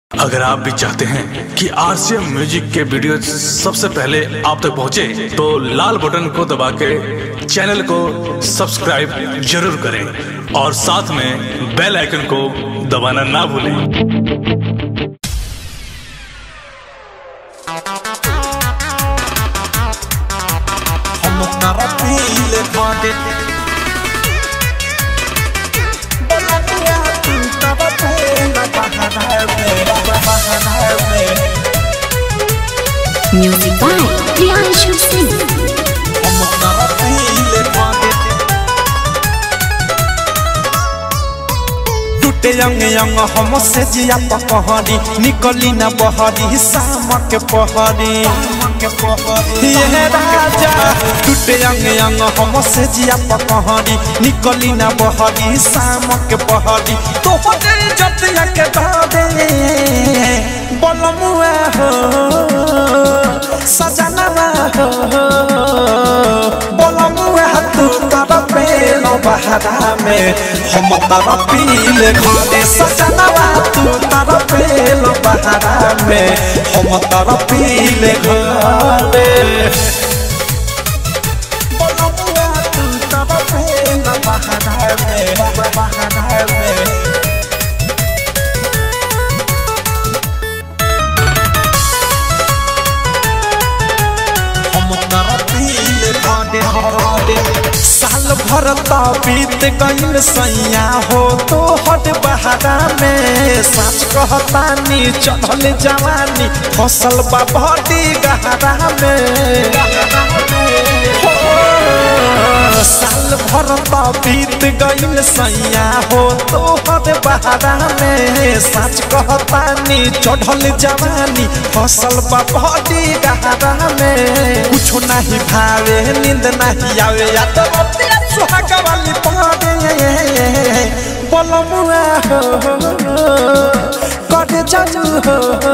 अगर आप भी चाहते हैं कि आरसीएम म्यूजिक के वीडियो सबसे पहले आप तक पहुंचे, तो लाल बटन को दबा के चैनल को सब्सक्राइब जरूर करें और साथ में बेल आइकन को दबाना ना भूलें हम तारा पीले बाटे बलनिया तू तब पेला बहाना मेरा बहाना में Music by Priyanshu Singh. हम तारा पीले बाटे टूटे अंग अंग हम से जिया पकहरी निकली न बहरी शाम के पहरी ये राजा टूटे अंग अंग हम से जिया पकहरी निकली न बहरी शाम के पहरी तो हो गई जतिया के दादे बलमुआ हो सजनवा हो बलमुआ तू तारा पेलो बहारा में हम तारा पीले घरे सजनवा तू तारा पेलो बहारा में हम तारा पीले घरे बलमुआ तू तारा पेलो बहारा में बहारा में हम तारा पीले घरे घरे साल भर त बीत गइल सैया हो तो हट बहारा में सच कहतानी चढ़ल जवानी फसल बा बड़ी गहरा में हो, साल भर त बीत गइल सैया हो तो हट बहारा में सच कहतानी चढ़ल जवानी फसल बा बड़ी गहरा में कुछो नहीं भावे नींद नहीं आवे या तो बतिया सुहाग वाली पावे बलमुआ हो कट जाऊ हो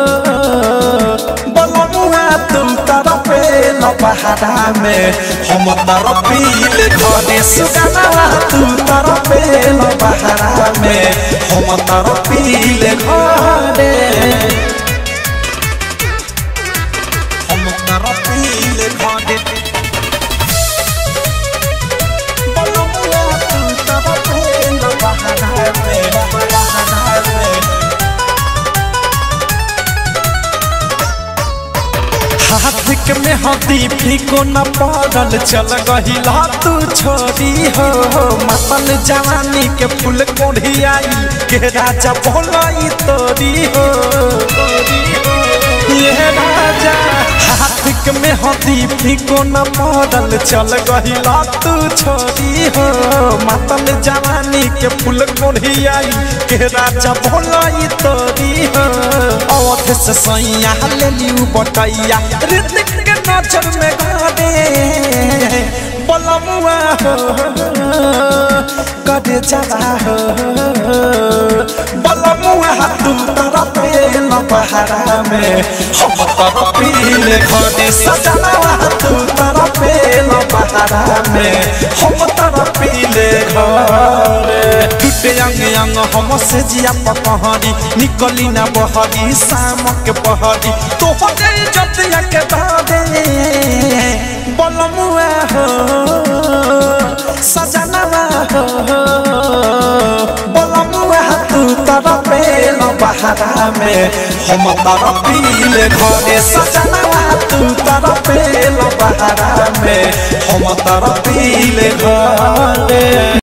बलमुआ तुम तारा पे न बहारा में हम तारा पीले घरे सुगना तू तारा पे न बहारा में हम तारा पीले घरे हम तारा पीले घरे बलमुआ तू तारा पे न बहारा में बहारा में हाथ के में हदी फीको न पड़ल चल गहिला तू छोरी हो मतल जवानी के फूल कोढ़ियाई के राजा बोलाई तोरी हो ये राजा हाथ के में हदी फीको न पड़ल चल गहिला तू छोरी हो मतल जवानी के फूल कोढ़ियाई के राजा बोलाई तोरी हो अवध से सैया ले लियू बटैया ऋतिक के नजर में गाड़े बलमुआ हो कदे जला हो बलमुआ तू तारा पेल बहारा में हम तारा पीले घरे सजना तू तारा पेल बहारा में हम तारा पीले घरे टूटे अंग अंग हम से जिया पकहरी निकली ना बहरी शाम के पहरी तो हो गई जतिया के दादे बलमुआ हो सजनवा हो बलमुआ तू तारा पेल बहारा में हम तारा पीले घरे सजनवा तू तारा पेल बहारा में हम तारा पीले घरे